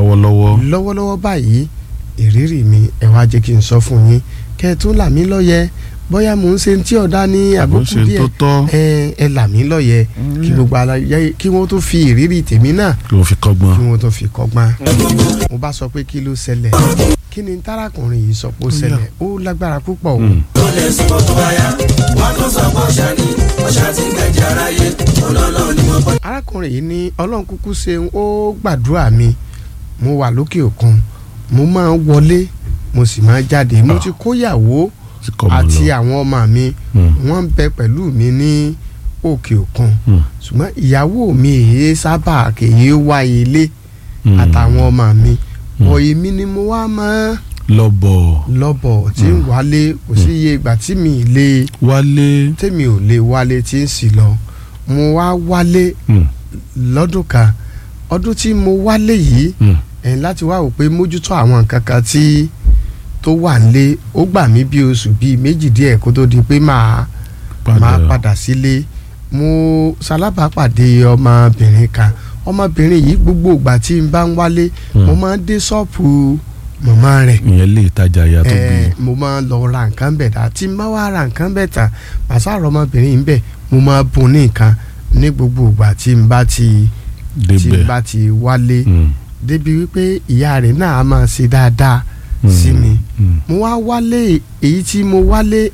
lọ́wọ́lọ́wọ́ lọ́wọ́lọ́wọ́ báyìí ìrírí mi ẹ wá jẹ́ kí n sọ fún yín kẹ́ ẹ tún là mí lọ́yẹ bóyá mò ń ṣe tí ọ̀dá ní àbò àbùkù ṣe díẹ̀ tó tọ́ ẹ ẹ là mí lọ́yẹ kí gbogbo aláyẹ kí wọ́n tó fi ìrírí tèmi náà kí wọ́n fi kọ́gbọ́n kí wọ́n tó fi kọ́gbọ́n. mo bá sọ pé kí ló ṣẹlẹ̀ kí ni tárakùnrin yìí sọ pé ó ṣẹlẹ̀ ó lágbára púpọ̀ o. Mm. tó lè sọ tó bá yá wọn tó sọ pé ọṣà ni ọṣà ti ń gbẹjẹ aráyé ọlọ́lọ́ ni wọ́n bọ́. arákùnrin yìí ní ọlọ́run kúkú ṣeun ó gbàdúrà mi mo wà lókè òkun mo máa ń wọlé mo sì máa ń jáde mo Ah. ti kóyàwó ti kọ́ mọ́ àti lọ àwọn ọmọ mi Mm. wọ́n ń bẹ pẹ̀lú mi ní òkè òkun Mm. ṣùgbọ́n ìyàwó mi èyí sábà kèye wá ilé Mm. àtàwọn ọmọ mi Mm. ọ̀ èmi ni mo wá máa lọ́bọ̀ lọ́bọ̀ tí ń wálé kò sí iye ìgbà tí mi ì lè wálé tèmi ò lè wálé tí ń sì lọ mo wá wálé Mm. lọ́dún kan ọdún tí mo wálé yìí Mm. ẹ̀ láti wá wò pé mójútó àwọn nǹkan kan tí tó wà nílé ó gbà mí bí oṣù bíi méjì díẹ̀ kó tó di pé màá máa padà sílé mo ṣalábàápàdé ọmọbìnrin kan ọmọbìnrin yìí gbogbo ìgbà tí n bá ń wálé Mm. mo máa ń dé ṣọ́ọ̀pù màmá rẹ̀ ìyẹn lè tajà ìyá tó bí ẹ mo máa ń lọ ra nǹkan bẹ̀ dá tí n bá wá ra nǹkan bẹ̀ tà màsá àrọ̀ ọmọbìnrin yìí ń bẹ̀ mo máa bùn ní nǹkan ní gbogbo ìgbà tí n bá ti tí n débẹ̀ bá ti wálé Mm. débi wípé ìyá rẹ̀ náà á máa ṣe dáadáa Mm. sí mi Mm. mo wá wálé èyí tí mo wálé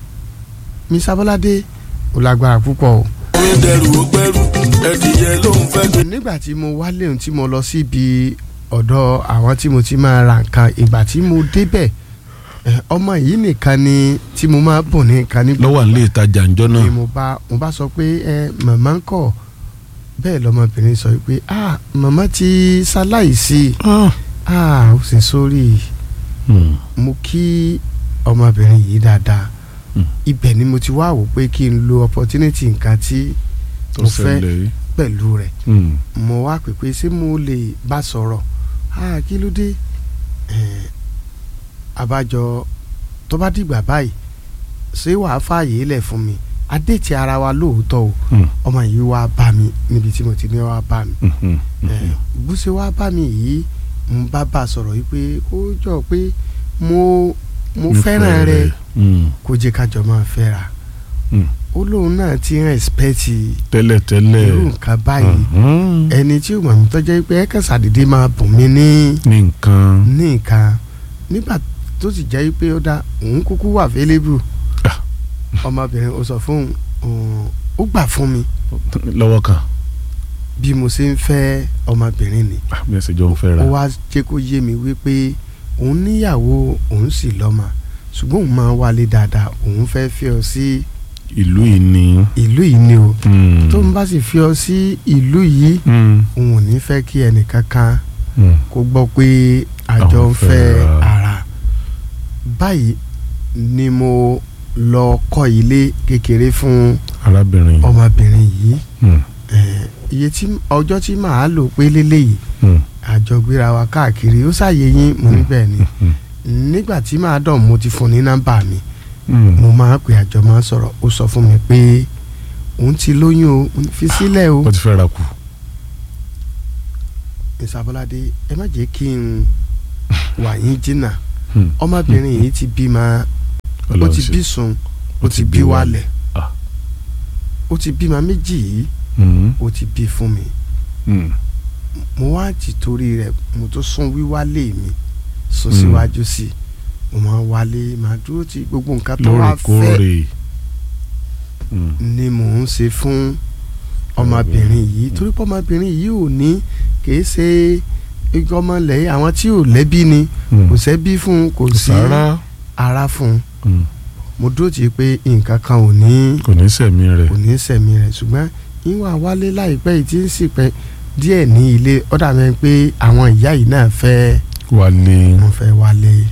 mi sábọ́ládé ó lágbára púpọ̀ o orin dẹrù ó gbẹrù ẹdìyẹ ló ń fẹ́ gbé. nígbà tí mo wálé ohun tí mo lọ síbi ọ̀dọ̀ àwọn tí mo ti máa ra nǹkan ìgbà tí mo débẹ̀ ẹ, ọmọ yìí nìkan ni tí mo máa bùn ní nǹkan ní lọ́wọ́ à ń lè tajà ńjọ́ ni náà mo bá mo bá sọ pé ẹ màmá ń kọ̀ bẹ́ẹ̀ lọmọbìnrin sọ pé ah màmá ti ṣaláìsí Ah. ah ó sì sórí Mm. mo kí ọmọbìnrin yìí dáadáa Mm. ibẹ̀ ni mo ti wá wò pé kí n lo opportunity nǹkan tí tó mo fẹ́ ṣẹlẹ̀ yìí pẹ̀lú rẹ̀ Mm. mo wá pè pé ṣé mo lè bá sọ̀rọ̀ ah kí ló dé Eh, àbájọ tó bá dìgbà báyìí ṣé wàá fààyè lẹ̀ fún mi adéètì ara wa lóòótọ́ o Mm. ọmọ yìí wá bá mi níbi tí mo ti ní wá bá mi Mhm. Eh, bó ṣe wá bá mi yìí mo bá bá a sọ̀rọ̀ yìí pé ó jọ pé mo mo fẹ́ràn rẹ Mm. kó jẹ́ kájọ máa fẹ́ra Mm. ó lóun náà ti ń ẹ̀spẹ́tì tẹ́lẹ̀ tẹ́lẹ̀ irú nǹkan báyìí Mhm. ẹni tí ó mọ̀ mí tọ́jọ́ pé ẹ̀ka ṣàdédé máa bùn mí ní ní nǹkan ní nǹkan nígbà tó sì jẹ́ pé ó dá òun kúkú wà available Ah. ọmọbìnrin ó sọ fún òun ó gbà fún mi lọ́wọ́ kan bí mo ṣe ń fẹ́ ọmọbìnrin ni Ah, bí ẹ ṣe jọ ń fẹ́ ra ó wá jẹ́ kó yé mi wípé òun níyàwó òun sì lọ́mọ ṣùgbọ́n òun máa wálé dáadáa òun fẹ́ fi ọ sí ìlú yìí ni. ìlú yìí ni o Mm. tó ń bá sì fi ọ sí ìlú yìí Mm. òun ò ní fẹ́ kí ẹnìkankan Mm. kó gbọ́ pé àjọ Àwọn ń fẹ́ fẹ́ ra. ara báyìí ni mo lọ kọ́ ilé kékeré fún arábìnrin. ọmọbìnrin yìí Mm. Eh, iye tí ọjọ́ tí màá lò pé lélẹ́yìí Mm. àjọ gbéra wa káàkiri ó ṣàyè yín mo ní bẹ́ẹ̀ ni Mm. nígbà tí màá dàn mo ti fún ní nọ́mbà mi Mm. mo máa pè àjọ máa sọ̀rọ̀ ó sọ fún mi pé òun ti lóyún o mo ní fi sílẹ̀ o wọ́n ti fẹ́ ra kù. ìsàbọ̀ládé ẹ má jẹ́ kí n wà yín jìnnà Mm. ọmọbìnrin yìí ti bímọ ó Ọlọ́run ti ṣe. bí sun ó ti bí wálẹ̀ Ah. ó ti bímọ méjì yìí Mm. ó ti bí fún mi Mm. mo wá ti torí rẹ̀ mo tó sún wíwálé mi sún Mm. síwájú sí i mo máa wálé máa dúró ti gbogbo nǹkan tó wá fẹ́ lóòrèkóòrè. Mm. ni mò ń ṣe fún ọmọbìnrin yìí torí pé ọmọbìnrin yìí ò ní kìí ṣe igi ọmọlẹ́yìn àwọn tí ò lẹ́bí ni Mm. kò sẹ́bí fún un kò kò sí sára. ara fún un Mm. mo dúró tì í pé nǹkan kan ò ní kò ní sẹ̀mí rẹ̀. kò ní sẹ̀mí rẹ̀ ṣùgbọ́n ìwà wálé láìpẹ́ yìí tí ń sì pẹ́ díẹ̀ ní ilé ó dà mí pé àwọn ìyá yìí náà fẹ́ wálé. wọ́n fẹ́ wálé